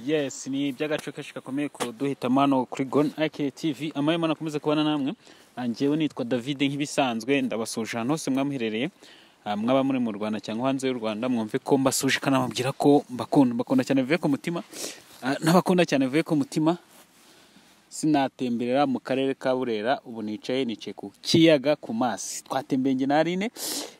yes ni iby'agace kenshi gakomeye ku duhitamo hano kuri goni akeye tivi amahema nakomeza kubana namwe njyewe nitwa david nk'ibisanzwe ndabasuje ahantu hose mwamuherereye mwaba muri mu rwanda cyangwa hanze y'u rwanda mwumve ko mbasuje kanababwira ko mbakunda mbakunda cyane bivuye ku mutima Ah, n'abakunda cyane bivuye ku mutima sinatemberera mu karere ka burera ubu nicaye nicaye ku kiyaga ku mazi twatembeye njye na aline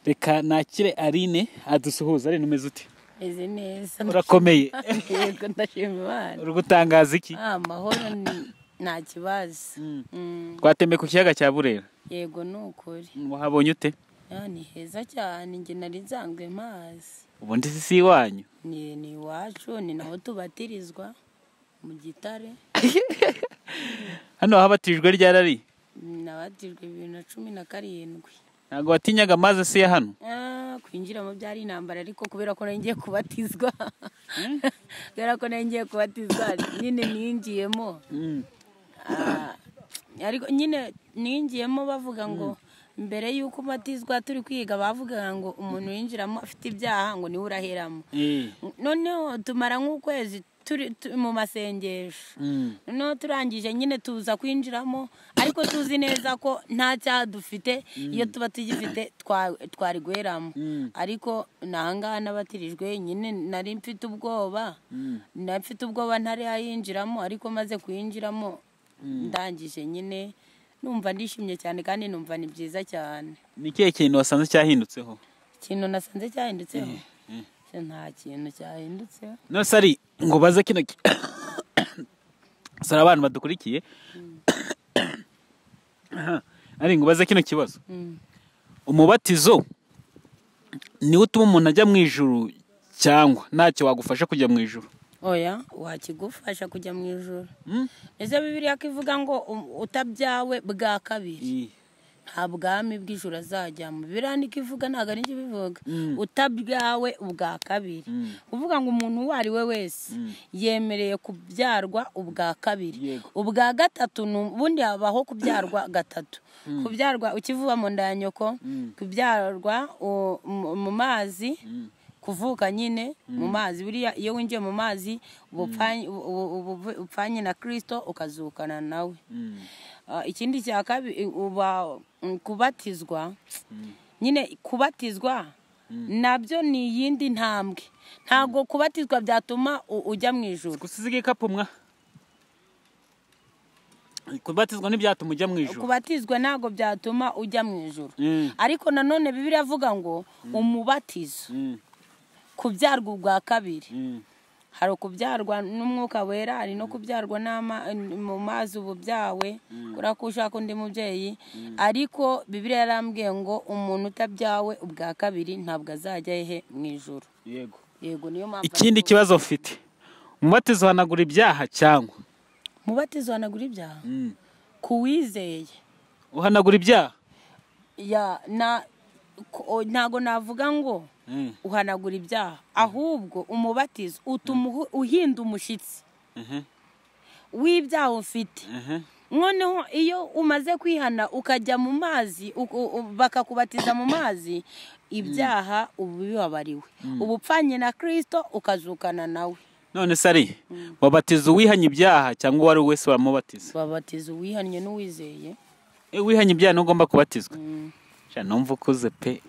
reka nakire aline adusuhuza aline umeze ute meze neza urakomeye yego ndashima imana uri gutangaza iki Ah, amahoro ni- nta kibazo Mm, twatembeye ku kiyaga cya burera yego ni ukuri wahabonye ute Ah, ni heza cyane njye nari nsanzwe mazi ubundi si si iwanyu ni ni iwacu ni naho tubatirizwa mu gitare hano habatijwe ryarari nabatijwe bibiri na cumi na karindwi ntabwo watinyaga amazi si ya hano Ah, kwinjiramo byari intambara ariko kubera ko nari ngiye kubatizwa kubera ko nari ngiye kubatizwa nyine ninjiyemo Ah, ariko nyine ninjiyemo bavuga ngo mbere y'uko ubatizwa turi kwiga bavugaga ngo umuntu winjiramo afite ibyaha ngo niwe uraheramo Eh, noneho tumara nk'ukwezi turi tu- mu masengesho mm. noneho turangije nyine tuza kwinjiramo ariko tuzi neza ko nta cyaha dufite iyo tuba tugifite twa- twari guheramo ariko nahangaha n'abatirijwe nyine nari mfite ubwoba nari mfite ubwoba ntari yayinjiramo ariko maze kuyinjiramo ndangije nyine numva ndishimye cyane kandi numva ni byiza cyane ni ikihe kintu wasanze cyahindutseho ikintu nasanze cyahindutseho nta kintu cyahindutseho nose ari ngo baze kino ki- sara abantu badukurikiye Aha, ari ngo baze kino kibazo Mm. umubatizo niwo utuma umuntu ajya mu ijuru cyangwa ntacyo wagufasha kujya mu ijuru oya wakigufasha kujya mu ijoro ese bibiliya ko ivuga ngo u- utabyawe bwa kabiri nta bwami bw'ijoro azajyamo bibiliya niko ivuga ntabwo ari njye ibivuga utabyawe ubwa kabiri uvuga ngo umuntu uwo ari we wese yemereye kubyarwa ubwa kabiri Yego. ubwa gatatu ni ubundi habaho kubyarwa gatatu kubyarwa ukivuba mu nda ya nyoko kubyarwa u- mu- mu mazi kuvuka nyine mu mazi buriya iyo winjiye mu mazi uba upfanye- ubu- ubu- ubu- upfanye na kirisito ukazukana nawe Ah, ikindi cya kabiri uba mm, kubatizwa nyine kubatizwa nabyo ni iyindi ntambwe ntabwo kubatizwa byatuma u- ujya mu ijoro gusiga igikapu mwa kubatizwa ntibyatuma ujya mu ijuru kubatizwa ntabwo byatuma ujya mu ijoro Mm. ariko nanone bibiri avuga ngo umubatizo Mm, kubyarwa ubwa kabiri mm, hari ukubyarwa n'umwuka wera hari no kubyarwa n'ama- mu mazi ubu byawe kubera ko ushaka undi mubyeyi ariko bibiriya yarambwiye ngo umuntu utabyawe ubwa kabiri ntabwo azajya he mu ijoro yego yego niyo mpamvu ikindi kibazo mfite umubatizo uhanagura ibyaha cyangwa mubatizo hanagura ibyaha kuwizeye uhanagura ibyaha ya na ko- ntago navuga ngo Mm, uhanagura ibyaha ahubwo umubatizo utuma uhu- uhinda umushyitsi mhm, w'ibyaha ufite mhm. noneho iyo umaze kwihana ukajya mu mazi uku- u- bakakubatiza mu mazi ibyaha ubu bibabariwe uba upfanye na kirisito ukazukana nawe none sari wabatiza uwihanye ibyaha cyangwa uwo ari we wese waramubatiza babatiza uwihannye n'uwizeye iyo wihanye ibyaha niwe ugomba kubatizwa Sha, numva ukuze pe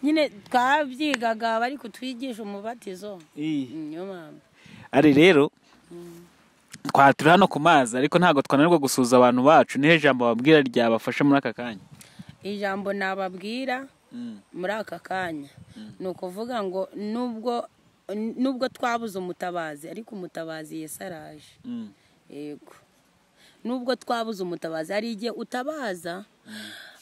nyine twabyigaga bari kutwigisha umubatizo Eh. niyo mpamvu ari rero twa turi hano ku mazi ariko ntabwo twananirwa gusuhuza abantu bacu niho ijambo babwira ryabafasha muri aka kanya ijambo nababwira muri aka kanya ni ukuvuga ngo nubwo nubwo twabuze umutabazi ariko umutabazi yesi araje yego nubwo twabuze umutabazi hari igihe utabaza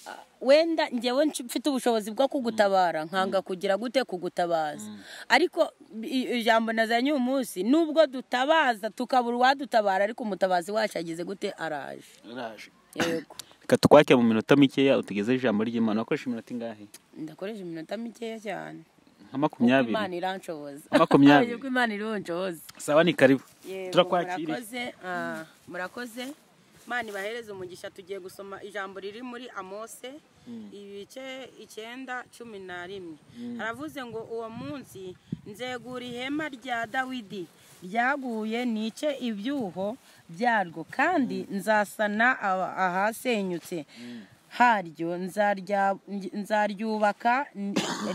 ah, wenda ngewe nci- mfite ubushobozi bwo kugutabara nkanga kugira gute kugutabaza ariko i- ijambo nazanye uyu munsi nubwo dutabaza tukabura uwadutabara ariko umutabazi wacu ageze gute araje yego reka tukwake mu minota mikeya utugeze ijambo ry'imana wakoresha iminota ingahe ndakoresha iminota mikeya cyane nka uko makumyabiri imana iranshoboza Makumyabiri. uko imana ironshoboza saba ni karibu Yego, turakwakiriye murakoze ah, murakoze imana ibahereze umugisha tugiye gusoma ijambo riri muri amose ibice icyenda cumi na rimwe aravuze ngo uwo munsi nzegura ihema rya dawidi ryaguye nice ibyuho byarwo kandi nzasana aba- ahasenyutse haryo nzarya- nzaryubaka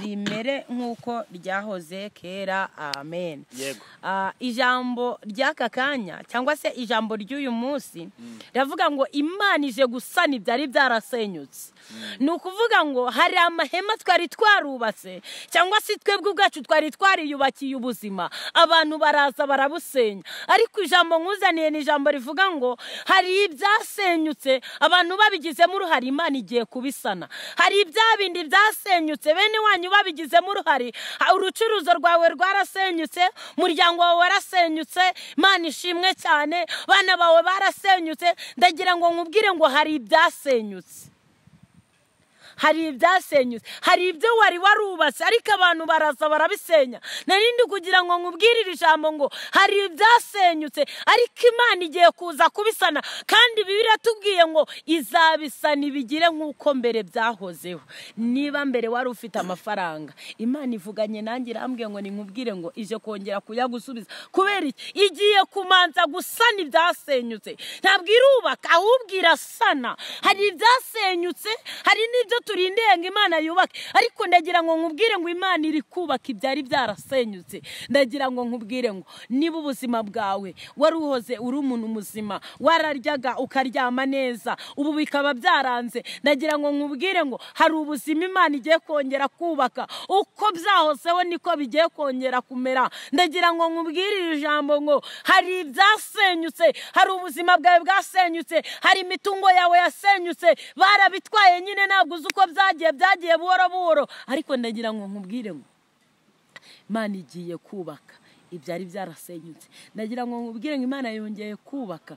rimere nk'uko ryahoze kera amen Yego. Ah, ijambo ry'aka kanya cyangwa se ijambo ry'uyu munsi riravuga ngo imana ije gusana ibyari byarasenyutse ni ukuvuga ngo hari amahema twari twarubatse cyangwa se twebwe ubwacu twari twariyubakiye ubuzima abantu baraza barabusenya ariko ijambo nkuzaniye ni ijambo rivuga ngo hari ibyasenyutse abantu babigizemo uruhare imana igiye kubisana hari ibya bindi byasenyutse bene wanyu babigizemo uruhare ha- urucuruzo rwawe rwarasenyutse umuryango wawe warasenyutse imana ishimwe cyane abana bawe barasenyutse ndagira ngo nkubwire ngo hari ibyasenyutse hari ibyasenyutse hari ibyo wari warubatse ariko abantu baraza barabisenya narindi kugira ngo nkubwire iri jambo ngo hari ibyasenyutse ariko imana igiye kuza kubisana kandi ibi biratubwiye ngo izabisana ibigire nk'uko mbere byahozeho niba mbere wari ufite amafaranga imana ivuganye nanjye irambwiye ngo ninkubwire ngo ije kongera kuyagusubiza kubera iki igiye kumanza gusana ibyasenyutse ntabwo irubaka ahubwo irasana hari ibyasenyutse hari n'ibyo turindeye ngo imana yubake ariko ndagira ngo nkubwire ngo imana iri kubaka ibyari byarasenyutse ndagira ngo nkubwire ngo niba ubuzima bwawe wari uhoze uri umuntu muzima wararyaga ukaryama neza ubu bikaba byaranze ndagira ngo nkubwire ngo hari ubuzima imana igiye kongera kubaka uko byahozeho niko bigiye kongera kumera ndagira ngo nkubwire iri jambo ngo hari ibyasenyutse hari ubuzima bwawe bwasenyutse hari imitungo yawe yasenyutse barabitwaye nyine ntabwo uzi uko byagiye byagiye buhoro buhoro ariko ndagira ngo nkubwire ngo imana igiye kubaka ibyari byarasenyutse ndagira ngo nkubwire ngo imana yongeye kubaka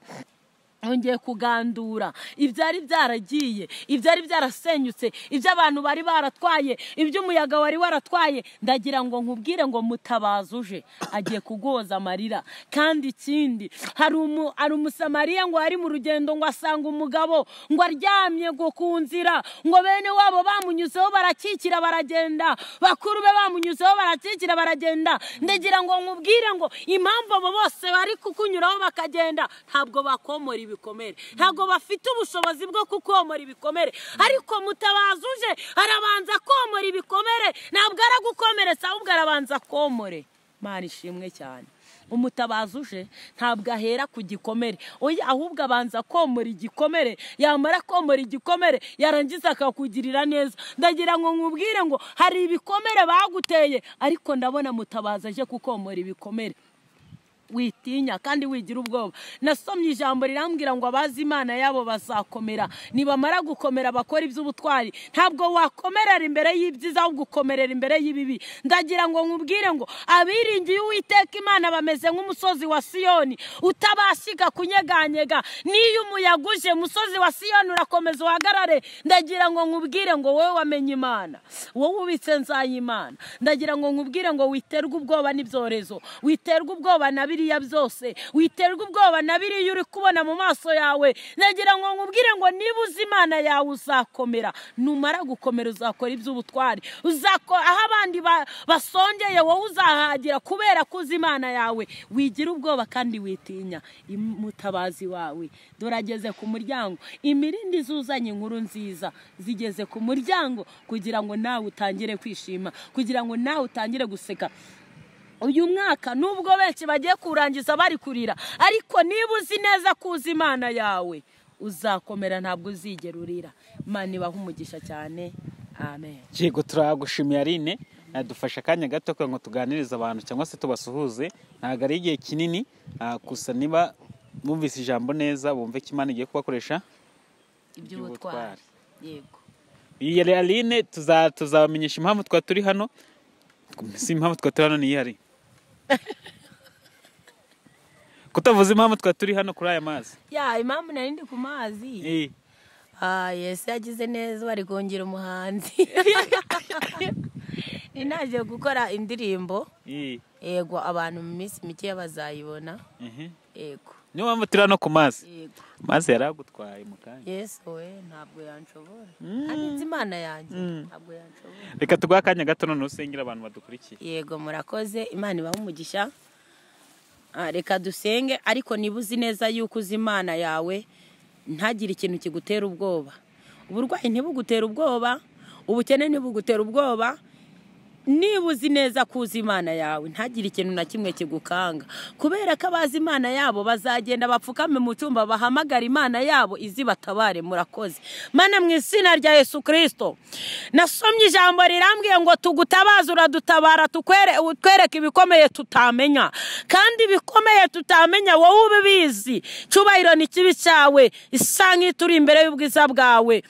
yongeye kugandura ibyari byaragiye ibyari byarasenyutse ibyo abantu bari baratwaye ibyo umuyaga wari waratwaye ndagira ngo nkubwire ngo mutabaza uje agiye kugoza amarira kandi ikindi hari umu- hari umusamariya ngo ari mu rugendo ngo asanga umugabo ngo aryamye ngo ku nzira ngo bene wabo bamunyuzeho barakikira baragenda bakuru be bamunyuzeho barakikira baragenda ndagira ngo nkubwire ngo impamvu abo bose bari kukunyuraho bakagenda ntabwo bakomora ibikomere ntabwo bafite ubushobozi bwo kukomora ibikomere ariko mutabaza uje arabanza komora ibikomere ntabwo aragukomeretsa ahubwo arabanza komore mari ishimwe cyane umutabazi uje ntabwo ahera ku gikomere oya ahubwo abanza komora igikomere yamara komora igikomere yarangiza akakugirira neza ndagira ngo nkubwire ngo hari ibikomere baguteye ariko ndabona mutabazi aje kukomora ibikomere witinya kandi wigira ubwoba nasomye ijambo rirambwira ngo abazi imana yabo bazakomera nibamara gukomera bakora iby'ubutwari ntabwo wakomerera imbere y'ibyiza ahubwo ukomerera imbere y'ibibi ndagira ngo nkubwire ngo abiringiye uwiteka imana bameze nk'umusozi wa siyoni utabashyiga kunyeganyega n'iyo umuyaga uje umusozi wa siyoni urakomeza uhagarare ndagira ngo nkubwire ngo wowe wamenye imana wowe ubitse nzayimana ndagira ngo nkubwire ngo witerwe ubwoba n'ibyorezo witerwa ubwoba na biriya byose witerwa ubwoba na biriya uri kubona mu maso yawe nagira ngo nkubwire ngo niba uzi imana yawe uzakomera numara gukomera uzakora iby'ubutwari uzako aho abandi ba- basongeye wowe uzahagira kubera ko uzi imana yawe wigira ubwoba kandi witinya mutabazi wawe dore ageze ku muryango imirindi zuzanye inkuru nziza zigeze ku muryango kugira ngo nawe utangire kwishima kugira ngo nawe utangire guseka uyu mwaka nubwo benshi bagiye kurangiza bari kurira ariko niba uzi neza ko uzi imana yawe uzakomera ntabwo uzigera urira imana ibaha umugisha cyane amen yego turagushimiye Aline dufashe akanya gato kugira ngo tuganirize abantu cyangwa se tubasuhuze ntabwo ari igihe kinini ah, gusa niba bumvise ijambo neza bumve ko imana igiye kubakoresha Iby'ubutwari. iby'ubutwari yego iyi yari Aline tuza- tuzabamenyesha impamvu twari turi hano si impamvu twari turi hano ni iyihari kutavuza impamvu twari turi hano kuri aya mazi ya impamvu nari ndi ku mazi Eh, ah yesu yagize neza bari kongera umuhanzi naje gukora indirimbo Iyi. yego abantu mu minsi mike bazayibona Mhm. yego niyo mpamvu turi hano ku mazi yego mazi yari agutwaye mu kanya yesu we ntabwo yanshobora kandi nzi imana yanjye ntabwo yanshobora reka tuguhe akanya gato none usengera abantu badukurikiye yego murakoze imana ibaha umugisha Ah, reka dusenge ariko niba uzi neza yuko uzi imana yawe ntagire ikintu kigutera ubwoba uburwayi ntibugutera ubwoba ubukene ntibugutera ubwoba niba uzi neza ko uzi imana yawe ntagire ikintu na kimwe kigukanga kubera ko abazi imana yabo bazagenda bapfukame mu cyumba bahamagara imana yabo izibatabare murakoze mana mu izina rya yesu kirisito nasomye ijambo rirambwiye ngo tugutabaze uradutabara tukwere utwereke ibikomeye tutamenya kandi ibikomeye tutamenya wowe ubibizi cyubahiro ni kibi cyawe isa nk'ituri imbere y'ubwiza bwawe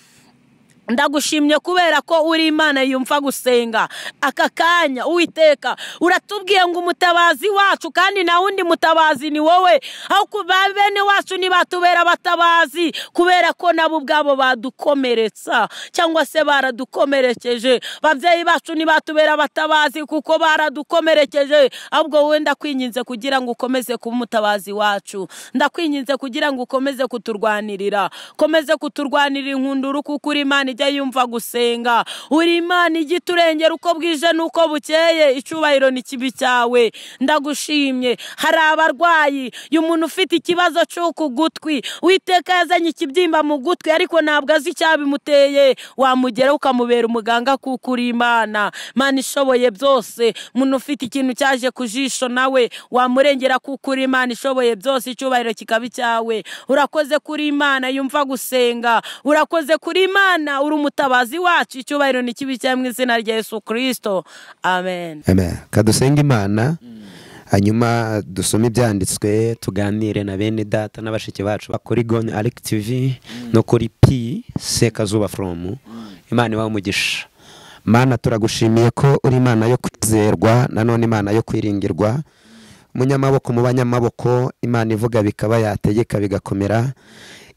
ndagushimye kubera ko uri imana yumva gusenga aka kanya uwiteka uratubwiye ngo umutabazi wacu kandi nta wundi mutabazi ni wowe aho kuba bene wacu ntibatubera abatabazi kubera ko nabo ubwabo badukomeretsa cyangwa se baradukomerekeje babyeyi bacu ntibatubera abatabazi kuko baradukomerekeje ahubwo wowe ndakwinginze kugira ngo ukomeze kuba umutabazi wacu ndakwinginze kugira ngo ukomeze kuturwanirira ukomeze kuturwanirira inkunduru kuko uri imana ijya yumva gusenga uri imana ijya iturengera uko bwije n'uko bukeye icyubahiro ni kibi cyawe ndagushimye hari abarwayi uyu muntu ufite ikibazo cyo ku gutwi witeka yazanye ikibyimba mu gutwi ariko ntabwo azi icyabimuteye wamugeraho ukamubera umuganga kuko uri imana mana ishoboye byose umuntu ufite ikintu cyaje ku jisho nawe wamurengera kuko uri imana ishoboye byose icyubahiro kikaba icyawe urakoze kuri imana yumva gusenga urakoze kuri imana uri umutabazi wacu icyubahiro ni kibi cyawe mu izina rya yesu kirisito amen Amen. kadusenge imana hanyuma dusome ibyanditswe tuganire na bene data na bashiki bacu kuri goni ariki tivi no kuri pi sekazuba foromu imana ibaha umugisha mana turagushimiye ko uri imana yo kwizerwa nanone imana yo kwiringirwa munyamaboko mu banyamaboko imana ivuga bikaba yategeka bigakomera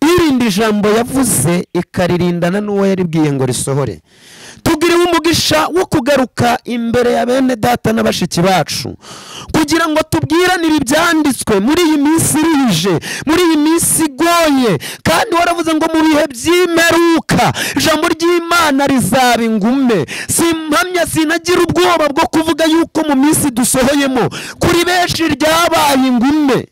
irinda ijambo yavuze ikaririndana n'uwo yaribwiye ngo risohore tugiriwe umugisha wo kugaruka imbere ya bene data na bashiki bacu kugira ngo tubwiranire ibyanditswe muri iyi minsi irije muri iyi minsi igoye kandi waravuze ngo mu bihe by'imperuka ijambo ry'imana rizaba ingume simpamya sinagira ubwoba bwo kuvuga yuko mu minsi dusohoyemo kuri benshi ryabaye ingume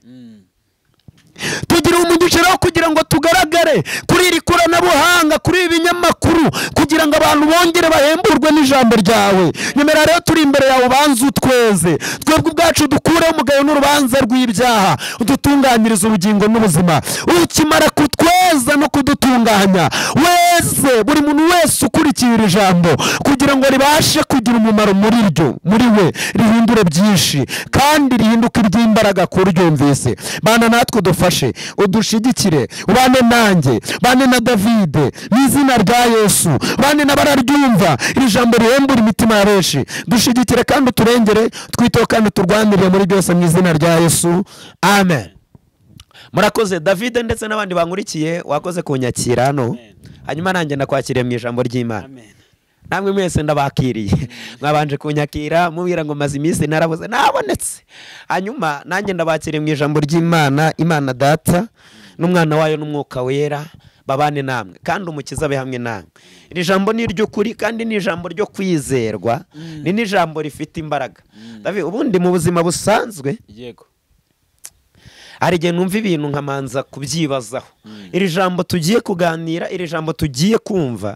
tugira umugisha rero kugira ngo tugaragare kuri iri koranabuhanga kuri ibi binyamakuru kugira ngo abantu bongere bahemburwe n'ijambo ryawe nyemera rero turi imbere yawe ubanze utweze twebwe ubwacu dukureho umugayo n'urubanza rw'ibyaha udutunganyiriza ubugingo n'ubuzima ukimara kutweza no kudutunganya wese buri muntu wese ukurikiye iri jambo kugira ngo ribashe kugira umumaro muri ryo muri we rihindure byinshi kandi rihinduke iry'imbaraga ku ryumvise bana natwe udufashe udushigikire ubane nanjye bane na davide mu izina rya yesu bane n'abararyumva iri jambo rihembura imitima ya benshi dushigikire kandi uturengere twiteho kandi turwanirire muri byose mu izina rya yesu amen murakoze davide ndetse n'abandi bankurikiye wakoze kunyakira hano hanyuma nanjye nakwakiriye mu ijambo ry'imana amen namwe mwese ndabakiriye mwabanje kunyakira mubwira ngo maze iminsi narabuze nabonetse hanyuma nanjye ndabakiriye mu ijambo ry'imana imana data n'umwana wayo n'umwuka wera babane namwe kandi umukiza abe hamwe namwe iri jambo ni iry'ukuri kandi ni ijambo ryo kwizerwa ni n'ijambo rifite imbaraga David, ubundi mu buzima busanzwe yego hari igihe numva ibintu nkamanza kubyibazaho iri jambo tugiye kuganira iri jambo tugiye kumva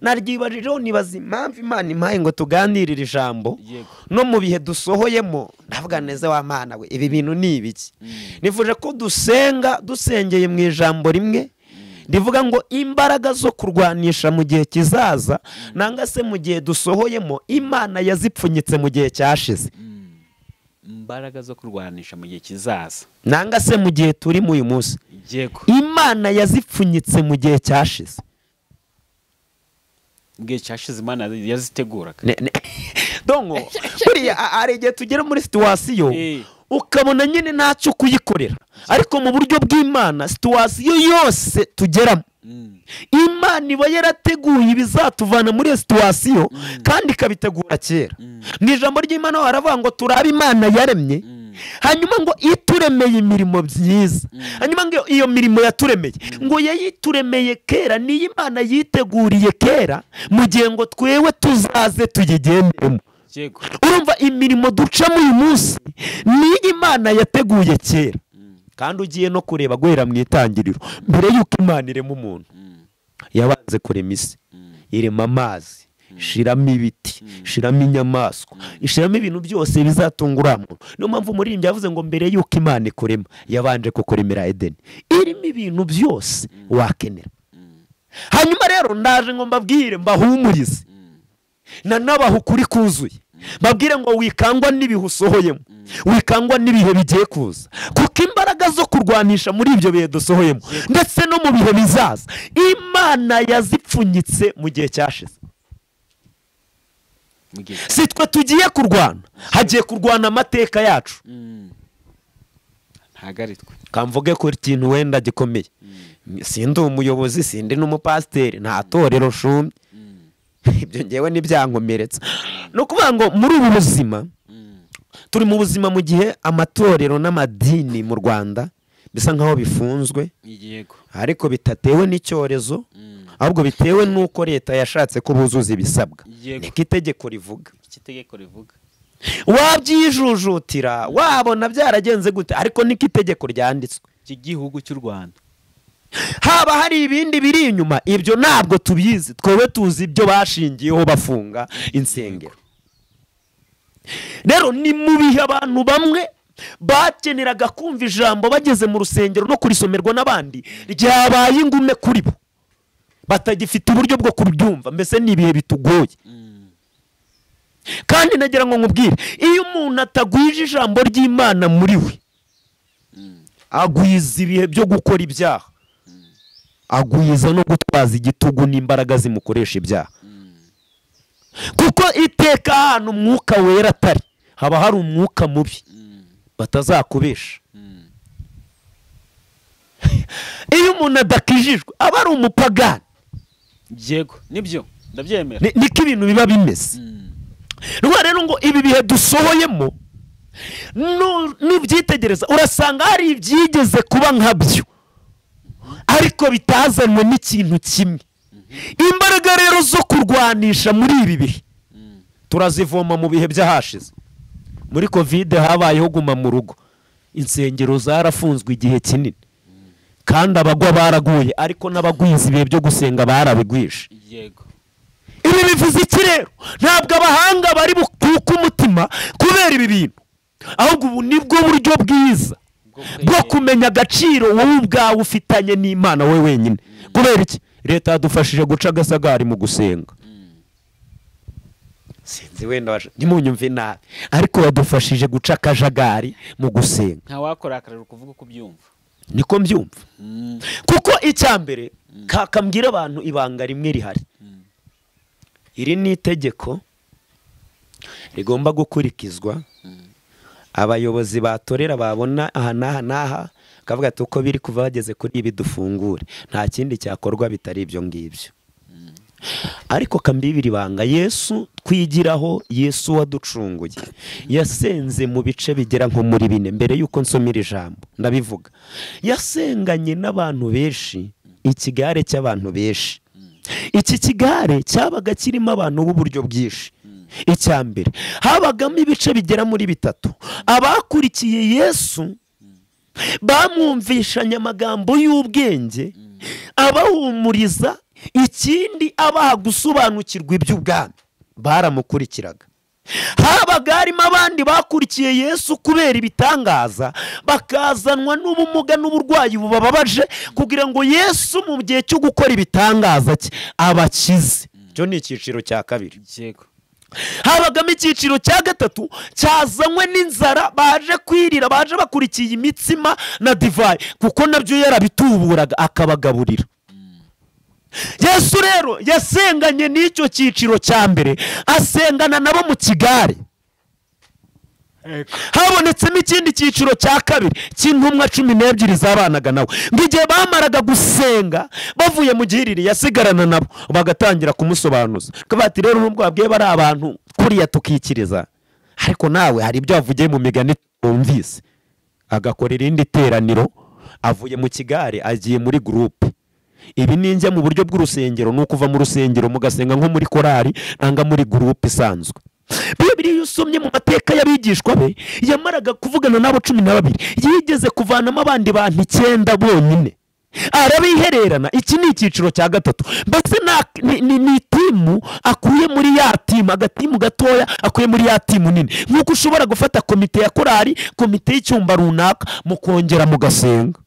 naryibajijeho nibaza impamvu imana impaye ngo tuganire iri jambo Yego. no mu bihe dusohoyemo ndavuga neza wa mana we ibi bintu ni ibiki nifuje ko dusenga dusengeye mu ijambo rimwe rivuga ngo imbaraga zo kurwanisha mu gihe kizaza nanga se mu gihe dusohoyemo imana yazipfunyitse mu gihe cyashize imbaraga zo kurwanisha mu gihe kizaza nanga se mu gihe turimo uyu munsi yego imana yazipfunyitse mu gihe cyashize mu gihe cyashize imana yaziteguraga Ne- ne- donko buriya a- hari igihe tugera muri situwasiyo Eh. ukabona nyine ntacyo kuyikorera ariko mu buryo bw'imana situwasiyo yose tugeramo imana iba yarateguye ibizatuvana muri iyo situwasiyo kandi ikabitegura kera mu ijambo ry'imana ho haravuga ngo turabe imana yaremye hanyuma ngo ituremeye imirimo byiza hanyuma ngo iyo mirimo yaturemeye ngo yayituremeye kera niyo imana yiteguriye kera mu gihe ngo twewe tuzaze tuyigendemo yego urumva imirimo ducamo uyu munsi niyo imana yateguye kera kandi ugiye no kureba guhera mu itangiriro mbere y'uko imana irema umuntu yabanze kurema isi irema amazi ishiramo ibiti ishiramo inyamaswa ishiramo ibintu byose bizatunga uriya muntu niyo mpamvu umuririmbyi yavuze ngo mbere y'uko imana ikurema yabanje kukuremera edeni irimo ibintu byose wakenera hanyuma rero ndaje ngo mbabwire mbahumurize nanabaha ukuri kuzuye babwire ngo wikangwa n'ibihe usohoyemo wikangwa n'ibihe bigiye kuza kuko imbaraga zo kurwanisha muri ibyo bihe dusohoyemo ndetse no mu bihe bizaza imana yazipfunyitse mu gihe cyashize mu gihe si twe tugiye kurwana hagiye kurwana amateka yacu ntabwo ari twe kamvuge ko ikintu wenda gikomeye sindi umuyobozi sindi n'umupasiteri nta torero shumye ibyo ngewe ntibyankomeretsa ni ukuvuga ngo muri ubu buzima turi mu buzima mu gihe amatorero n'amadini mu rwanda bisa nk'aho bifunzwe yego ariko bitatewe n'icyorezo ahubwo bitewe n'uko leta yashatse ko buzuza ibisabwa Yego. niko itegeko rivuga iki itegeko rivuga wabyijujutira wabona byaragenze gute ariko niko itegeko ryanditswe ry'igihugu cy'u rwanda haba hari ibindi biri inyuma ibyo ntabwo tubizi twebwe tuzi ibyo bashingiyeho bafunga insengero rero ni mu bihe abantu bamwe bakeneraga kumva ijambo bageze mu rusengero no kurisomerwa n'abandi ryabaye ingume kuri bo batagifite uburyo bwo kubyumva mbese ni ibihe bitugoye kandi nagira ngo nkubwire iyo umuntu atagwije ijambo ry'imana muri we agwiza ibihe byo gukora ibyaha agwiza no gutwaza igitugu n'imbaraga zimukoresha ibyaha kuko iteka ahantu umwuka wera atari haba hari umwuka mubi batazakubesha iyo umuntu adakijijwe aba ari umupagani yego nibyo ndabyemera Ni- niko ibintu biba bimeze rwa rero ngo ibi bihe dusohoyemo nu- nubyitegereza urasanga hari ibyigeze kuba nkabyo ariko bitazanwe n'ikintu kimwe imbaraga rero zo kurwanisha muri ibi bihe turazivoma mu bihe by'ahashize muri kovide habayeho guma mu rugo insengero zarafunzwe igihe kinini kandi abagwa baraguye ariko n'abagwiza ibihe byo gusenga barabigwishe yego ibi bivuze iki rero ntabwo abahanga bari bukuke umutima kubera ibi bintu ahubwo ubu nibwo buryo bwiza bwo kumenya agaciro wowe ubwawe ufitanye n'imana we wenyine kubera iki leta yadufashije guca agasagari mu gusenga sinzi wenda waje- ntimunyumve nabi ariko badufashije guca akajagari mu gusenga ntawakorakarira ukuvuga uko ubyumva niko mbyumva kuko icya mbere kakambwira abantu ibanga rimwe rihari iri ni itegeko rigomba gukurikizwa abayobozi batorera babona aha n'aha n'aha bakavuga ati uko biri kuva bageze kuri ibi dufungure nta kindi cyakorwa bitari ibyo ngibyo ariko kambibiri banga yesu twigiraho yesu waducunguye yasenze mu bice bigera nko muri bine mbere y'uko nsomera ijambo ndabivuga yasenganye n'abantu benshi ikigare cy'abantu benshi iki kigare cyabaga kirimo abantu b'uburyo bwinshi icya mbere habagamo ibice bigera muri bitatu abakurikiye yesu bamwumvishanya amagambo y'ubwenge abahumuriza ikindi abaha gusobanukirwa iby'ubwami baramukurikiraga habaga harimo abandi bakurikiye yesu kubera ibitangaza bakazanwa n'ubumuga n'uburwayi bubababaje kugira ngo yesu mu gihe cyo gukora ibitangaza cye abakize icyo ni icyiciro cya kabiri yego habagamo icyiciro cya gatatu cyazanywe n'inzara baje kwirira baje bakurikiye imitsima na divayi kuko nabyo yarabituburaga akabagaburira yesu rero yasenganye n'icyo cyiciro cya mbere asengana nabo mu kigare habonetsemo ikindi cyiciro cya kabiri cy'intumwa cumi n'ebyiri zabanaga nawe ngo igihe bamaraga gusenga bavuye mu gihiriri yasigarana nabo bagatangira kumusobanuza bakavuga bati rero nubwo babwiye bari abantu kuriya tukikiriza ariko nawe hari ibyo wavugiye mu migani wumvise agakora irindi teraniro avuye mu kigare agiye muri gurupe ibi ni njya mu buryo bw'urusengero ni ukuva mu rusengero mugasenga nko muri korari nanga muri gurupe isanzwe bibiri iyo usomye mu mateka y'abigishwa be yamaraga kuvugana n'abo cumi na babiri yigeze kuvanamo abandi bantu icyenda bonyine arabihererana iki ni icyiciro cya gatatu mbese na- ni- ni ni itimu akuye muri ya timu agatimu gatoya akuye muri ya timu nini nk'uko ushobora gufata komite ya korari komite y'icyumba runaka mukongera mugasenga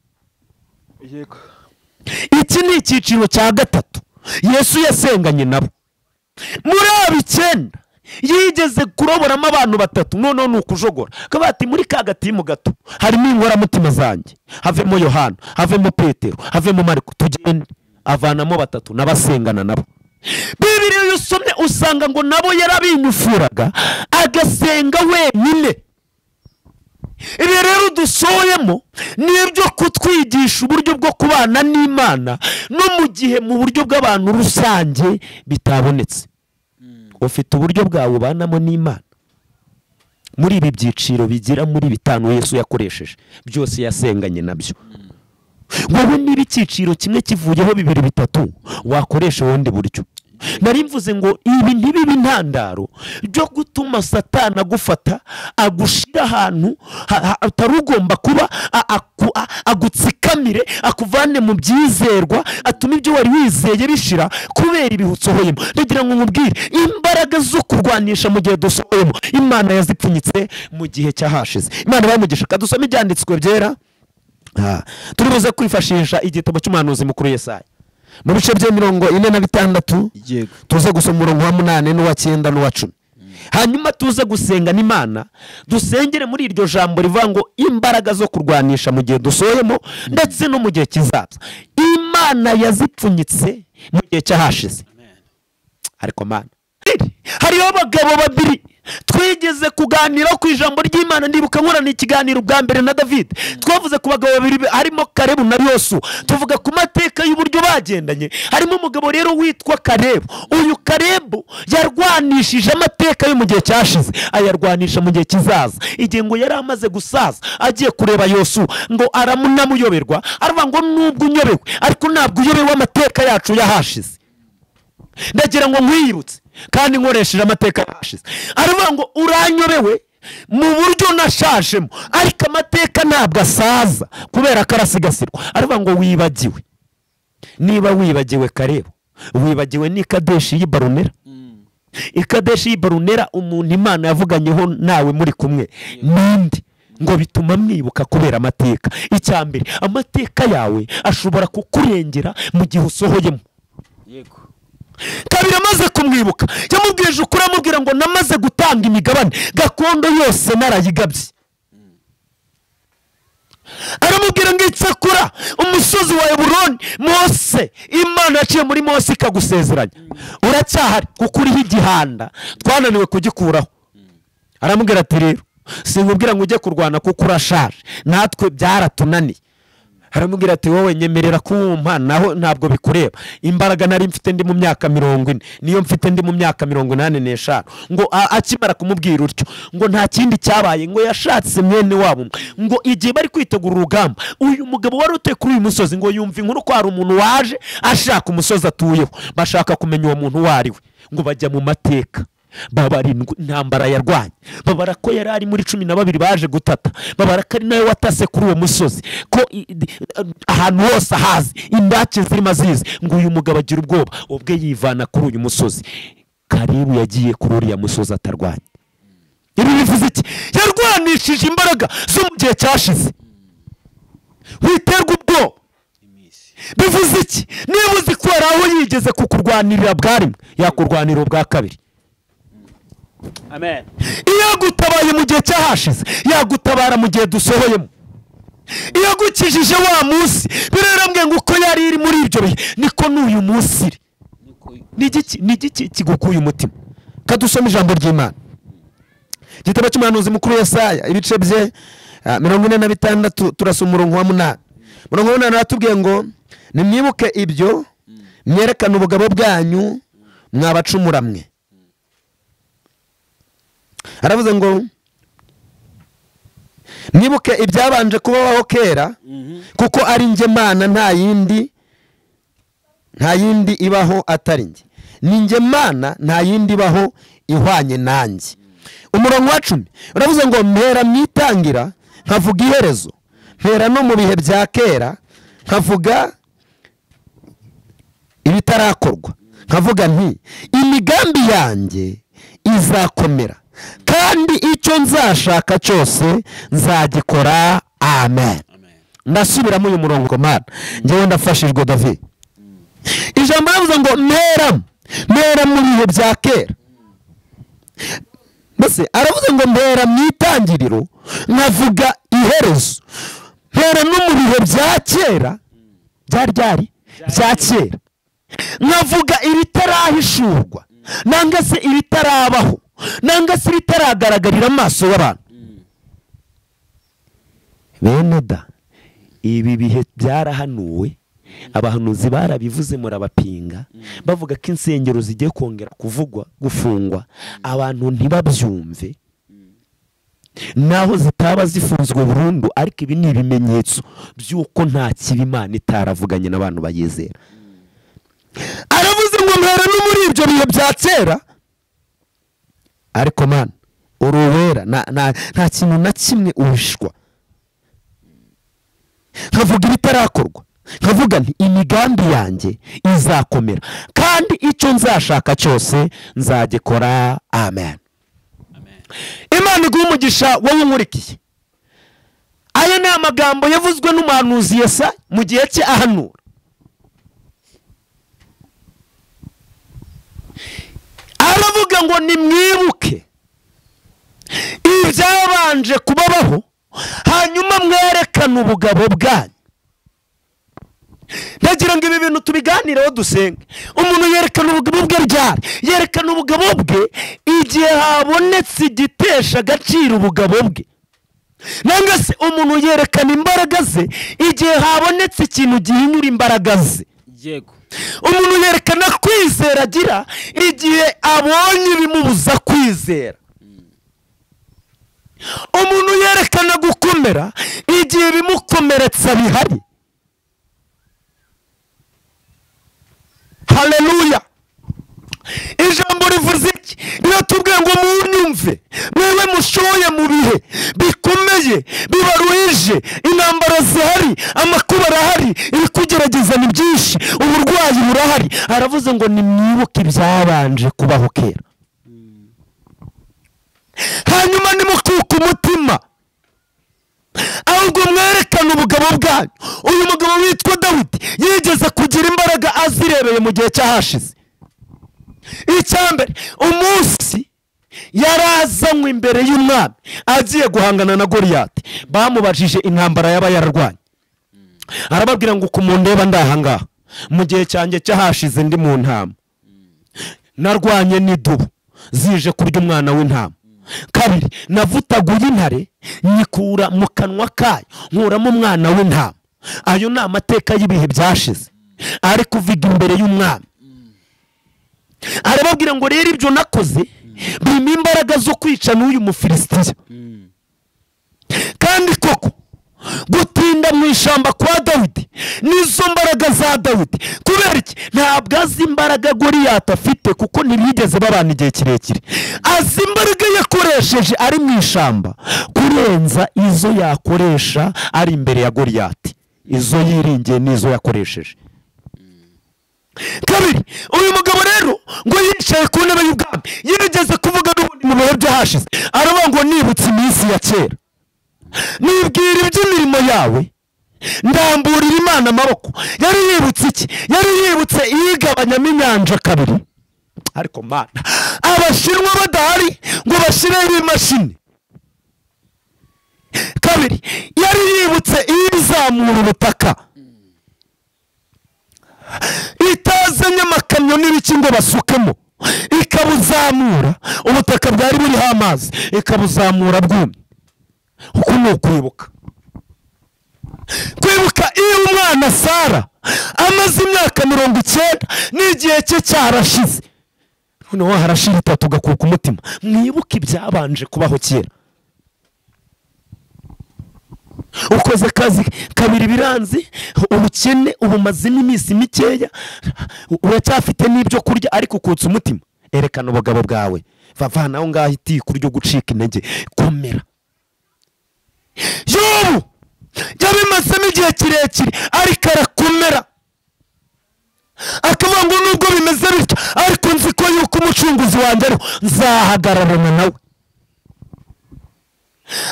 yego iki ni icyiciro cya gatatu yesu yasenganye nabo muri abo icyenda yigeze kuroboramo abantu batatu noneho ni ukujogora akaba ati muri ka gatimu gato harimo inkoramutima zanjye havemo yohana havemo petero havemo mariko tugende avanamo batatu n'abasengana nabo bibiriya iyo usomye usanga ngo nabo yarabinyufuraga agasenga wenyine ibi rero dusohoyemo ni ibyo kutwigisha uburyo bwo kubana n'imana no mu gihe mu buryo bw'abantu rusange bitabonetse ufite uburyo bwawe ubanamo n'imana muri ibi byiciro bigira muri bitanu yesu yakoresheje byose yasenganye nabyo wowe niba icyiciro kimwe kivuyeho bibiri bitatu wakoresha ubundi buryo nari mvuze ngo ibi ntibibe intandaro byo gutuma satani agufata agushyira ahantu ha- ha- utari ugomba kuba a- aku- a- agutsikamire akuvane mu byizerwa atuma ibyo wari wizeye bishira kubera ibihe usohoyemo ndagira ngo nkubwire imbaraga zo kurwanisha mu gihe dusohoyemo imana yazipfunyitse mu gihe cyahashize imana bamugisha kadusome ibyanditswe byera Aha. turi buze kwifashisha igitabo cy'umuhanuzi mukuru yesaya mu bice bya mirongo ine na bitandatu yego tuze gusoma umurongo wa munani n'uwa cyenda n'uwa cumi hanyuma tuze gusenga n'imana dusengere muri iryo jambo rivuga ngo imbaraga zo kurwanisha mu gihe dusohoyemo ndetse no mu gihe kizaza imana yazipfunyitse mu gihe cyahashize ariko mana hariho abagabo babiri twigeze kuganira ku ijambo ry'imana ndibuka nkorana ikiganiro bwa mbere na david twavuze ku bagabo babiri harimo karebu na yosu tuvuga ku mateka y'uburyo bagendanye harimo umugabo rero witwa karebu uyu karebu yarwanishije amateka yo mu gihe cyashize ayarwanisha mu gihe kizaza igihe ngo yari amaze gusaza agiye kureba yosu ngo aramunamuyoberwa aravuga ngo nubwo unyobewe ariko ntabwo uyobewe amateka yacu yahashize ndagira ngo nkwiyibutse kandi nkoresheje amateka yashize aravuga ngo uranyobewe mu buryo nashashemo ariko amateka ntabwo asaza kubera ko arasigasirwa aravuga ngo wibagiwe niba wibagiwe kareba wibagiwe n'ikadeshi y'ibarunera ikadeshi y'ibarunera umuntu imana yavuganyeho nawe muri kumwe ninde ngo bituma mwibuka kubera amateka icya mbere amateka yawe ashobora kukurengera mu gihe usohoyemo yego kabiri amaze kumwibuka yamubwije ukuri amubwira ngo namaze gutanga imigabane gakondo yose narayigabye aramubwira ngo icyakora umusozi wa eburoni mose imana yaciye muri mose ikagusezeranya uracyahari kuko uriho igihanda twananiwe kugikuraho aramubwira ati rero sinkubwira ngo ujye kurwana kuko urashaje natwe byaratunaniye aramubwira ati wowe nyemerera kumpa naho ntabwo bikureba imbaraga nari mfite ndi mu myaka mirongo ine niyo mfite ndi mu myaka mirongo inani n'eshanu ngo a- akimara kumubwira utyo ngo nta kindi cyabaye ngo yashatse mwene wabo umwe. ngo igihe bari kwitegura urugamba uyu mugabo wari utuye kuri uyu musozi ngo yumva inkuru ko hari umuntu waje ashaka umusozi atuyeho bashaka kumenya uwo muntu uwo ari we ngo bajya mu mateka babara indw- intambara yarwanye babara ko yari ari muri cumi na babiri baje gutata babara ko ari nawe watase kuri uwo musozi ko i- di- ahantu hose ahazi indake zirimo azizi ngo uyu mugabo agira ubwoba ubwe yivana kuri uyu musozi karibu yagiye kuri uriya musozi atarwanya ibi bivuze iki yarwanishije imbaraga zo mu gihe cyashize witerwa ubwoba iminsi bivuze iki niba uzi ko hari aho yigeze kukurwanirira bwa rimwe yakurwanira ubwa kabiri amen iyo agutabaye mu gihe cyahashize yagutabara mu gihe dusohoyemo iyo agukijije wa munsi birarambwe ngo uko yari iri muri ibyo bihe niko n'uyu munsi iri niko ni igiki ni igiki kigukuye umutima kadusome ijambo ry'imana igitabo cy'umuhanuzi mukuru Yesaya ibice bye ah, mirongo ine na bitandatu turasa umurongo wa munani mirongo munani aratubwiye ngo nimwibuke ibyo mwerekane ubugabo bwanyu mwabacumura mwe aravuze ngo mwibuke ibyabanje kubaho kera kuko ari njye mana nta yindi nta yindi ibaho atari njye ni njye mana nta yindi ibaho ihwanye nanjye umurongo wa cumi uravuze ngo mpera mu itangira nkavuga iherezo mpera no mu bihe bya kera nkavuga ibitarakorwa nkavuga nti imigambi yanjye izakomera kandi icyo nzashaka cyose nzagikora amen ndasubiramo uyu murongo mana ngewe ndafashijwe david ijambo rivuze ngo mpera mpera mu bihe bya kera mbese aravuze ngo mpera mu itangiriro nkavuga iherezo mpera no mu bihe bya kera bya ryari bya kera nkavuga ibitarahishurwa nanga se ibitarabaho nanga se ibitaragaragarira amaso y'abantu bene da ibi bihe byarahanuwe abahanuzi barabivuze murabapinga bavuga ko insengero zigiye kongera kuvugwa gufungwa abantu ntibabyumve naho zitaba zifunzwe burundu ariko ibi ni ibimenyetso by'uko nta kibi imana itaravuganye n'abantu bayizera aravuze ngo mpera no muri ibyo bihe bya kera ariko mana uri uwera nta- nta- nta kintu na kimwe uhishwa nkavuga ibitarakorwa nkavuga nti imigambi yanjye izakomera kandi icyo nzashaka cyose nzagikora amen imana iguha umugisha wowe unkurikiye aya ni amagambo yavuzwe n'umuhanuzi yesa mu gihe cye ahanura aravuga ngo nimwibuke ibyabanje kubabaho hanyuma mwerekane ubugabo bwanyu ndagira ngo ibi bintu tubiganireho dusenge umuntu yerekana ubugabo bwe ryari yerekana ubugabo bwe igihe habonetse igitesha agaciro ubugabo bwe nanga se umuntu yerekana imbaraga ze igihe habonetse ikintu gihinyura imbaraga ze yego umuntu yerekana kwizera agira igihe abonye ibimubuza kwizera umuntu yerekana gukomera igihe ibimukomeretsa bihari haleluya ijambo rivuze iki riratubwiye ngo munyumve mwewe mushoye mu bihe bikomeye bibaruhije intambara zihari amakuba arahari ibikugerageza ni byinshi uburwayi burahari aravuze ngo nimwibuke ibyabanje kubaho kera hanyuma nimukuka umutima ahubwo mwerekane ubugabo bwanyu uyu mugabo witwa dawidi yigeze kugira imbaraga azirebeye mu gihe cy'ahashize icyambere umunsi yari azanywe imbere y'umwami agiye guhangana na goriyati bamubajije intambara yaba yararwanye arababwira ngo uku mundeba ndahangaha mu gihe cyanjye cyahashize ndi mu ntama narwanye n'idubu zije kurya umwana w'intama kabiri navutaguye intare nyikura mu kanwa kayo nkuramo umwana w'intama ayo ni amateka y'ibihe byashize ari kuvuga imbere y'umwami arababwira ngo rero ibyo nakoze bimpa imbaraga zo kwica n'uyu mufilisitiya kandi koko gutinda mu ishyamba kwa dawidi nizo mbaraga za dawidi kubera iki ntabwo azi imbaraga goriyati afite kuko ntibigeze babana igihe kirekire azi imbaraga yakoresheje ari mu ishyamba kurenza izo yakoresha ari imbere ya goriyati izo yiringiye n'izo yakoresheje kabiri uyu mugabo rero ngo yicaye ku ntebe y'ubwami yigeze kuvuga n'ubundi mu bihe by'ahashize aravuga ngo nibutse iminsi ya kera nibwira iby'imirimo yawe ndamburira imana amaboko yari yibutse iki yari yibutse iyigabanyamo inyanja kabiri ariko mana abashinwa badahari ngo bashyireho imashini kabiri yari yibutse iyizamura ubutaka itazanye amakamyo n'ibiki ngo basukemo ikabuzamura ubutaka bwari buriho amazi ikabuzamura bwumye uku ni ukwibuka kwibuka iyo umwana sara amaze imyaka mirongo icyenda n'igihe cye cyarashize noneho harashira itatu ugakuka umutima mwibuke ibyabanje kubaho kera ukoze akazi kabiri biranze ubukene ubumazemo iminsi mikeya uracyafite n'ibyo kurya ariko ukutse umutima erekana ubugabo bwawe vavanaho ngaho itiko ryo gucika intege komera yobu yabimazemo igihe kirekire ariko arakomera akavuga ngo nubwo bimeze bityo ariko nzi ko yuko umucunguzi wanjye ariho nzahagararana nawe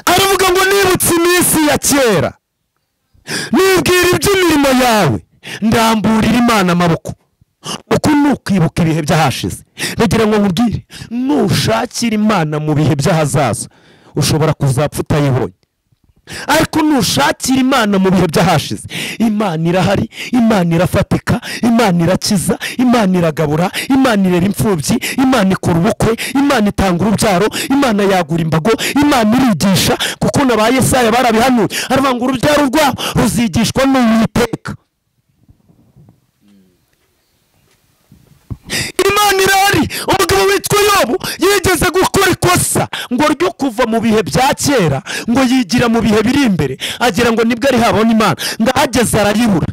aravuga ngo nibutse iminsi ya kera nibwira iby'imirimo yawe ndamburira imana amaboko uku ni ukwibuka ibihe by'ahashize bagira ngo nkubwire nushakira imana mu bihe by'ahazaza ushobora kuzapfa utayibonye ariko nushakira imana mu bihe by'ahashize imana irahari imana irafatika imana irakiza imana iragabura imana irera imfubyi imana ikora ubukwe imana itanga urubyaro imana yagura imbago imana irigisha kuko na ba yesaya barabihanuye aravuga ngo urubyaro rwabo ruzigishwa n'uwiteka imana irahari umugabo witwa yobu yigeze gukora ikosa ngo ryo kuva mu bihe bya kera ngo yigira mu bihe biri imbere agira ngo nibwo ari habona imana ngo ahageze arayibura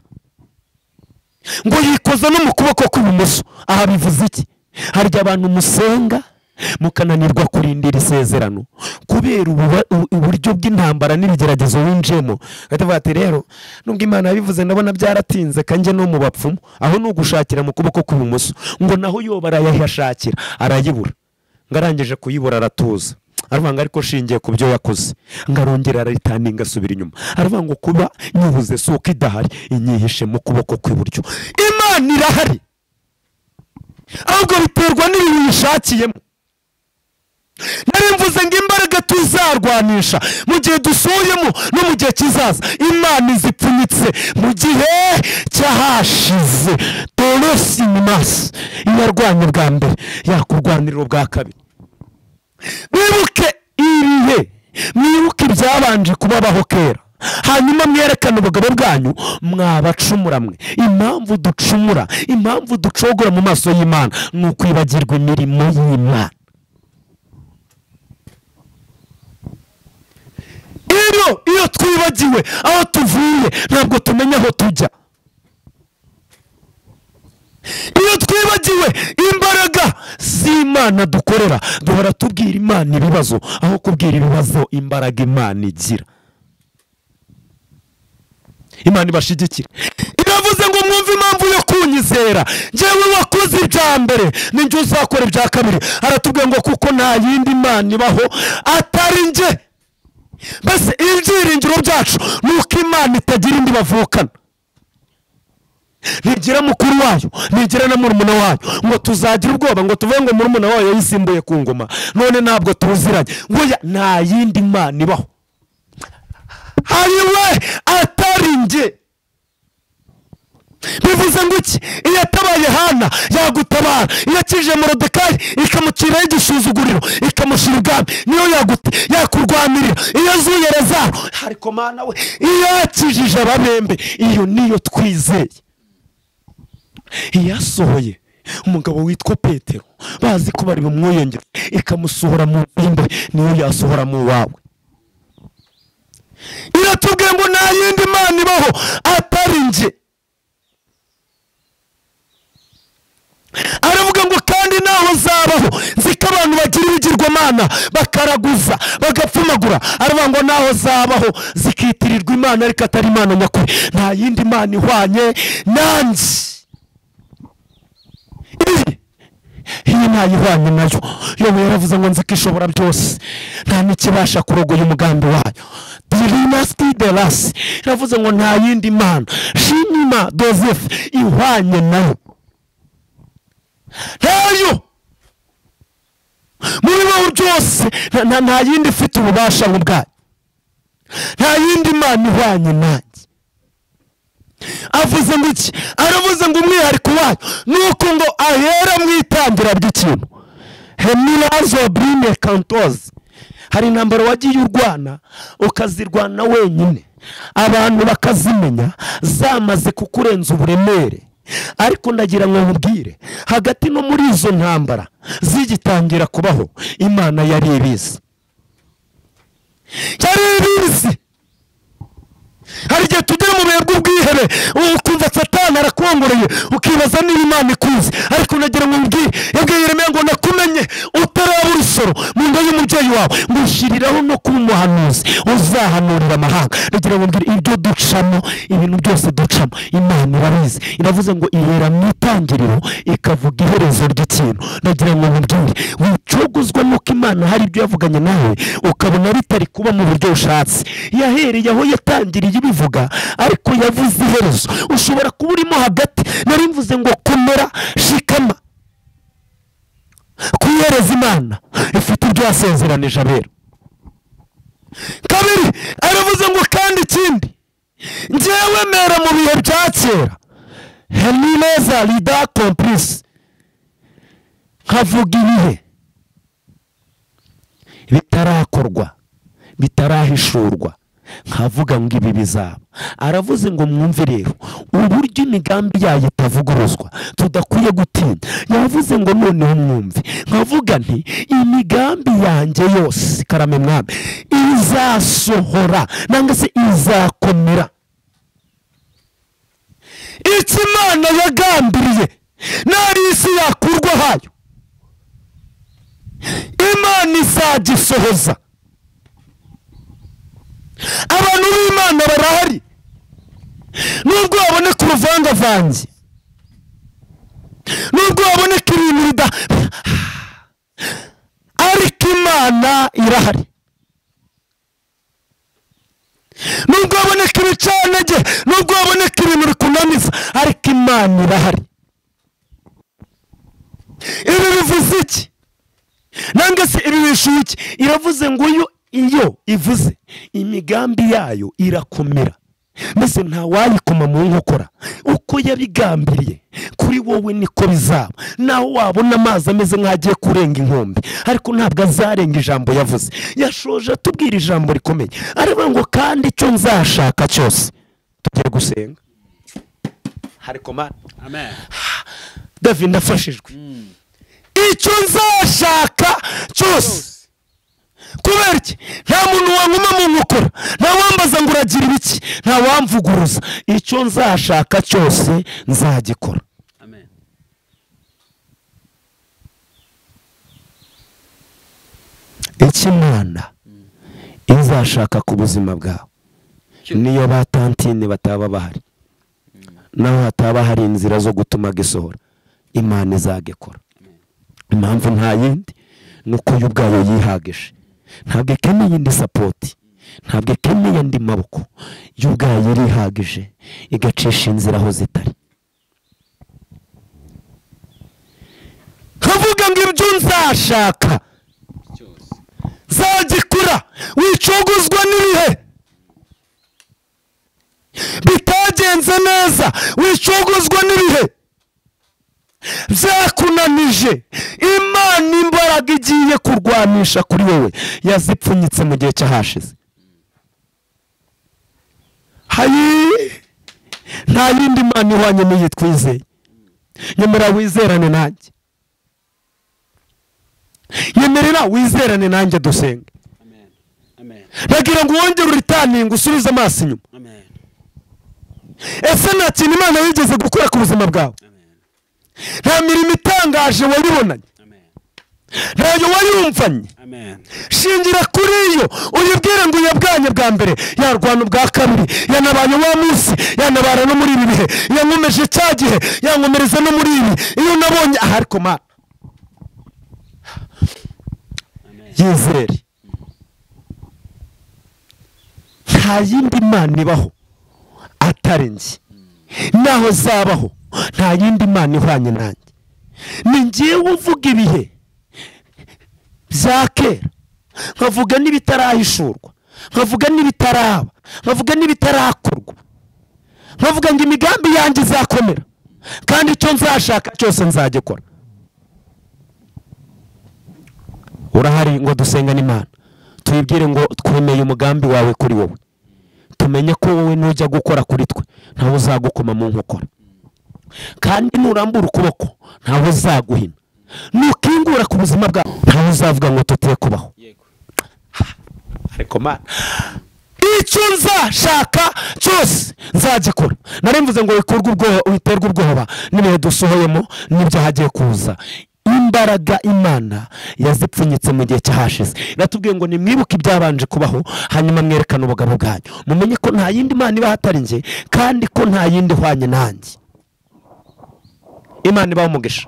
ngo yikoza no mu kuboko kw'ibumoso aha bivuze iki harya abantu musenga mukananirwa kurindira isezerano kubera ububa- u- uburyo bw'intambara n'ibigeragezo winjiyemo bakavuga ati rero nubwo imana yabivuze ndabona byaratinze kanjye no mu bapfumu aho ni ugushakira mu kuboko kw'ibumoso ngo naho yoba arayahashakira arayibura ngo arangije kuyibura aratuza aravuga ngo ariko shingiye ku byo yakoze ngo arongere arayitaninga asubira inyuma aravuga ngo kuba nyubuze si uko idahari inyihishe mu kuboko kw'iburyo imana irahari ahubwo biterwa n'ibi yishakiyemo nari mvuze ngo imbaraga tuzarwanisha mu gihe dusuyemo no mu gihe kizaza imana izipfunyitse mu gihe cyahashize torosi masi yarwanya bwa mbere yakurwanirira ubwa kabiri mwibuke ibihe mwibuke ibyabanje kubabaho kera hanyuma mwerekane ubugabo bwanyu mwabacumura mwe impamvu ducumura impamvu ducogora mu maso y'imana ni ukwibagirwa imirimo y'imana iyo iyo twibagiwe aho tuvuye ntabwo tumenya aho tujya iyo twibagiwe imbaraga z'imana dukorera duhora tubwira imana ibibazo aho kubwira ibibazo imbaraga imana igira imana ibashyigikira iravuze ngo mwumve impamvu yo kunyizera njyewe wakoze ibya mbere ninjye uzakora ibya kabiri aratubwira ngo kuko nta yindi mana ibaho atari njye mbese ibyiringiro byacu ni uko imana itagira indi bavukana ntigira mukuru wayo ntigira na murumuna wayo ngo tuzagira ubwoba ngo tuvuge ngo murumuna wayo yisimbuye ku ngoma none ntabwo tuziranye ngo ya nta yindi mana ibaho hari we atari njye bivuze ngo iki iyo atabaye hana yagutabara iyo akije morodekayi ikamuciraho igisuzuguriro ikamushyira ubwami niyo yagute yakurwanirira iyo azuye rezaro hari komana we iyo yakijije ababembe iyo niyo twizeye iyasohoye umugabo witwa petero bazi ko bari bumwiyongere ikamusohora mu bimbe niyo yasohora mu wawe iratubwiye ngo nta yindi mana ibaho atari njye aravuga ngo kandi naho zabaho ko abantu bagira ibigirwamana bakaraguza bagapfumagura aravuga ngo naho zabaho zikitirirwa imana ariko atari imana nyakuri nta yindi mana ihwanye nanjye Ibi iyi ntayihwanye nayo yobu yaravuze ngo nzi ko ishobora byose nta n'ikibasha kurogoya umugambi wayo dirinasiti derasi iravuze ngo nta yindi mana shinima dozefu ihwanye nayo ntayo muri wowe byose nta- nta- nta yindi ifite ububasha nk'ubwayo nta yindi mana ihwanye nanjye avuze ngo iki aravuze ngo umwihariko wayo ni uko ngo ahera mu itangira ry'ikintu hemirazo burine kantozi hari intambaro wagiye urwana ukazirwana wenyine abantu bakazimenya zamaze kukurenza uburemere ariko ndagira ngo nkubwire hagati no muri izo ntambara zigitangira kubaho imana yari ibizi yari ibizi hari igihe tugera mu bihe bw'ubwihebe ukumva satani arakongoreye ukibaza niba imana ikuzi ariko nagira ngo mbwire yabwiye Yeremiya ngo nakumenye utaraba urusoro mu nda y'umubyeyi wawe ngushyiriraho no kuba umuhanuzi uzahanurira amahanga nagira ngo mbwire ibyo ducamo ibintu byose ducamo imana irabizi iravuze ngo ihera mu itangiriro ikavuga iherezo ry'ikintu nagira ngo nkubwire wicogozwa n'uko imana hari ibyo yavuganye nawe ukabona bitari kuba mu buryo ushatse yahereye aho yatangiriye ibivuga ariko yavuze iherezo ushobora kuba urimo hagati nari mvuze ngo komera shikama ku iherezo imana ifite ibyo yasezeranije abera kabiri aravuze ngo kandi ikindi ngewe mera mu bihe bya kera henireza rida kompurisi nkavuga ibihe bitarakorwa bitarahishurwa nkavuga ngo ibi bizaba aravuze ngo mwumve rero uburyo imigambi yayo itavuguruzwa tudakwiye gutinya yavuze ngo noneho mwumve nkavuga nti imigambi yanjye yose karame mwami izasohora nangwa se izakomera icyo imana yagambiriye nari isi yakurwa hayo imana izagisohoza abantu b'imana barahari nubwo baboneka uruvangavange nubwo baboneka ibintu bida ariko imana irahari nubwo baboneka ibicanege nubwo baboneka ibintu bikunaniza ariko imana irahari ibi bivuze iki nanga se ibi bishuye iki iravuze ngo uyu iyo ivuze imigambi yayo irakomera mbese ntawayikoma mu nkokora uko yabigambiriye kuri wowe niko bizaba naho wabona amazi ameze nk'agiye kurenga inkombe ariko ntabwo azarenga ijambo yavuze yashoje atubwira ijambo rikomeye aravuga ngo kandi icyo nzashaka cyose tugiye gusenga hari komande amen david ndafashijwe icyo nzashaka cyose kubera iki nta muntu wankoma mu nkokora nta wambaza ngo uragira ibiki nta wamvuguruza icyo nzashaka cyose nzagikora amen icyo imana izashaka ku buzima bwawe niyo ba tantine bataba bahari naho hataba hari inzira zo gutuma gisohora imana izagikora impamvu nta yindi ni uko yo ubwayo yihagije ntabwo ikeneye indi sapoti ntabwo ikeneye andi maboko yo ubwayo irihagije igacisha inzira aho zitari nkavuga ngo ibyo nzashaka cyose zagikura wicogozwa n'ibihe bitagenze neza wicogozwa n'ibihe byakunanije imana imbaraga igiye kurwanisha kuri wowe yazipfunyitse mu gihe cyahashize hayi nta yindi mana ihwanye n'iyi twizeye nyemera wizerane nanjye yemerera wizerane nanjye dusenge amen amen ndagira ngo wongere uritaninga usubize amaso inyuma amen ese nta kintu imana yigeze gukora ku buzima bwawe amen nta mirimo itangaje wayibonanye amen ntayo wayumvanye amen shingira kuri yo uyibwire ngo uyabwanye bwa mbere yarwana ubwa kabiri yanabaye wa munsi yanabara no muri ibi bihe yankomeje cya gihe yankomereza no muri ibi iyo nabonye aha ariko mana amen yizere nta yindi mana ibaho atari njye naho zabaho nta yindi mana ihwanye nanjye ni ngewe uvuga ibihe bya kera nkavuga n'ibitarahishurwa nkavuga n'ibitaraba nkavuga n'ibitarakorwa ntuvuge ngo imigambi yanjye izakomera kandi icyo nzashaka cyose nzagikora urahari ngo dusengane imana tuyibwire ngo twemeye umugambi wawe kuri wowe tumenye ko wowe nujya gukora kuri twe ntawe uzagukoma mu nkokora kandi nurambura ukuboko ntawe uzaguhina nukingura ku buzima bwawe ntawe uzavuga ngo tutere kubaho yego ariko mana icyo nzashaka cyose nzagikora nari mvuze ngo wikurwe ubwoba witerwe ubwoba n'ibihe dusohoyemo n'ibyahagiye kuza imbaraga imana yazipfunyitse mu gihe cyahashize iratubwiye ngo nimwibuke ibyabanje kubaho hanyuma mwerekane ubugabo bwanyu mumenye ko nta yindi mana iba hatari njye kandi ko nta yindi ihwanye nanjye imana ibaho umugisha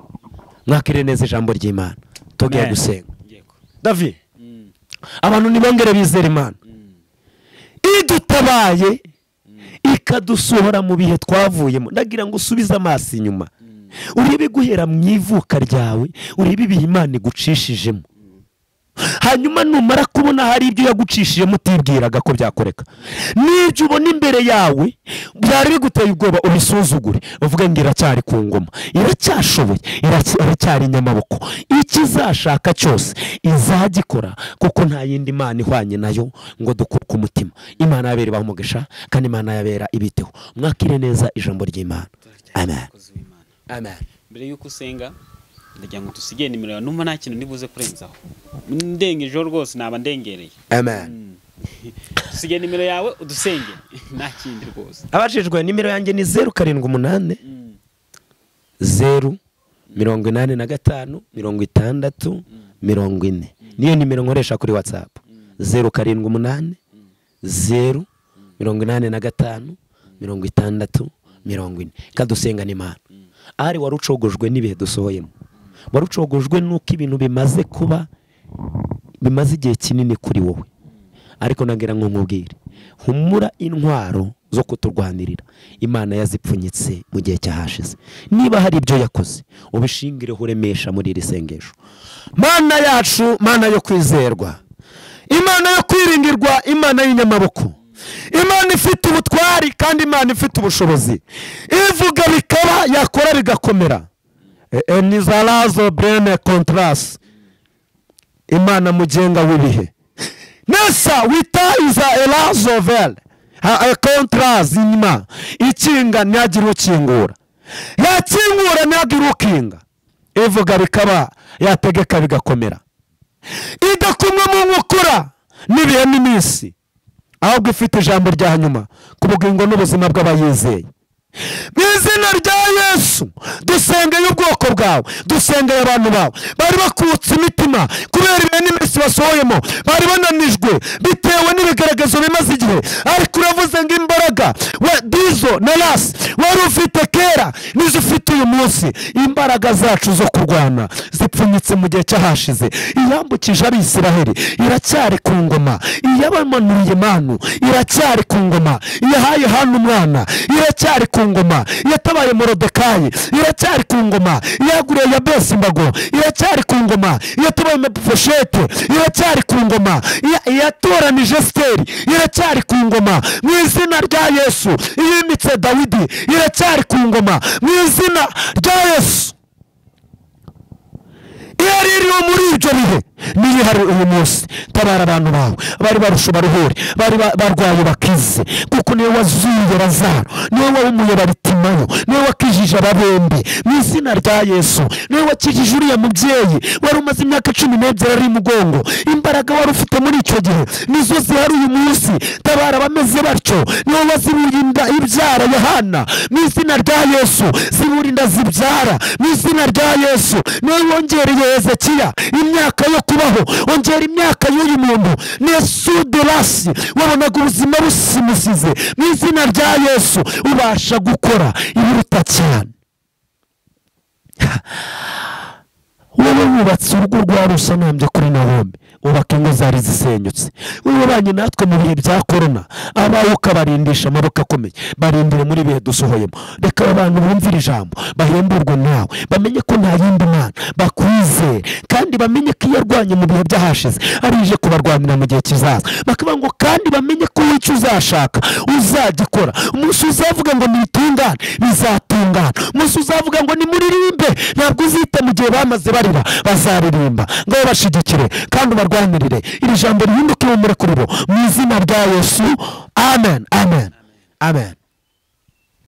mwakire neza ijambo ry'imana tugiye Amen. gusenga yego davi abantu ntibongere bizera imana idutabaye ikadusohora mu bihe twavuyemo ndagira ngo usubize amaso inyuma urebe guhera mu ivuka ryawe urebe ibihe imana igucishijemo hanyuma numara kubona hari ibyo yagucishijemo utibwiraga ko byakoreka n'ibyo ubona imbere yawe byari biguteye ubwoba ubisuzugure uvuge ngo iracyari ku ngoma iracyashoboye iracya- iracyari inyamaboko ikizashaka cyose izagikora kuko nta yindi mana ihwanye nayo ngo dukuke umutima imana yabera ibaha umugisha kandi imana yabera ibiteho mwakire neza ijambo ry'imana amen umukozi w'imana amen mbere y'uko usenga ndagira ngo dusigire nimero yawe numva nta kintu ndibuze kurenzaho ndengejeho rwose naba ndengereye amen dusigire nimero yawe udusengere nta kindi rwose abajijwe nimero yanjye ni zeru karindwi umunani zeru mirongo inani na gatanu mirongo itandatu mirongo ine niyo nimero nkoresha kuri watsapu zeru karindwi umunani zeru mirongo inani na gatanu mirongo itandatu mirongo ine kadusenga n'imana ari wari ucogojwe n'ibihe dusohoyemo wari ucogojwe n'uko ibintu bimaze kuba bimaze igihe kinini kuri wowe ariko nagira ngo nkubwire humura intwaro zo kuturwanirira imana yazipfunyitse mu gihe cyahashize niba hari ibyo yakoze ubishingireho uremesha muri iri sengesho mana yacu mana yo kwizerwa imana yo kwirindirwa imana y'inyamaboko imana ifite ubutwari kandi imana ifite ubushobozi ivuga bikaba yakora bigakomera enizarazo brene kontarasi imana mugenga w'ibihe nesa witayiza erazovele kontarazi inyuma ikinga ntihagire ukingura yakingura ntihagire ukinga ivuga bikaba yategeka bigakomera idakumwe mu nkokora n'ibihe n'iminsi ahubwo ifite ijambo rya nyuma ku bugingo n'ubuzima bw'abayizeye mu izina rya yesu dusengeye ubwoko bwawe dusengeye abantu bawe bari bakutse imitima kubera ibihe n'iminsi basohoyemo bari bananijwe bitewe n'ibigaragazo bimaze igihe ariko uravuze ngo imbaraga we dizo na rasi wari ufite kera nizo ufite uyu munsi imbaraga zacu zo kurwana zipfunyitse mu gihe cyahashize iyambukije abisiraheli iracyari ku ngoma iyabamanuriye manu iracyari ku ngoma iyahaye hano umwana iracyari ku ngoma iyatabaye morodekayi iracyari ku ngoma iyaguriye yabesi imbago iracyari ku ngoma iyatabaye mepifoshete iracyari ku ngoma iya- iyatoranije siteri iracyari ku ngoma mu izina rya yesu iyimitse dawidi iracyari ku ngoma mu izina rya yesu iyo ari iriho muri ibyo bihe niyo ihari uyu munsi tabara abantu bawe bari barusha baruhure bari ba- barwaye bakize kuko niwe wazuye razaro niwe wahumuye baritimayo niwe wakijije ababembe mu izina rya yesu niwe wakijije uriya mubyeyi wari umaze imyaka cumi n'ebyiri ari mugongo imbaraga wari ufite muri icyo gihe nizo zihari uyu munsi tabara abameze batyo niwe wazibuye inda ibyara yohana mu izina rya yesu zibura inda zibyara mu izina rya yesu niwe wongereye hezekiya imyaka yo kubaho ongera imyaka y'uyu muntu nesuderasi wabonaga ubuzima busimusize mu izina rya yesu ubasha gukora ibiruta cyane wowe wubatse urugo rwawe usanambye kuri nahome wubaka ingo zari zisenyutse wibanye natwe mu bihe bya korona abawe ukabarindisha amaboko akomeye barindire muri bihe dusohoyemo reka aba bantu bumvire ijambo bahemburwe nawe bamenye ko nta yindi mana bakwizeye kandi kandi bamenye ko iyo arwanye mu bihe byahashize ari ije kubarwanira mu gihe kizaza bakavuga ngo kandi bamenye ko icyo uzashaka uzagikora umunsi uzavuga ngo nitungane bizatungana umunsi uzavuga ngo nimuririmbe ntabwo uzita mu gihe bamaze barira bazaririmba ngaho bashigikire kandi ubarwanirire iri jambo rihinduke ihumure kuri bo mu izina rya yesu amen amen amen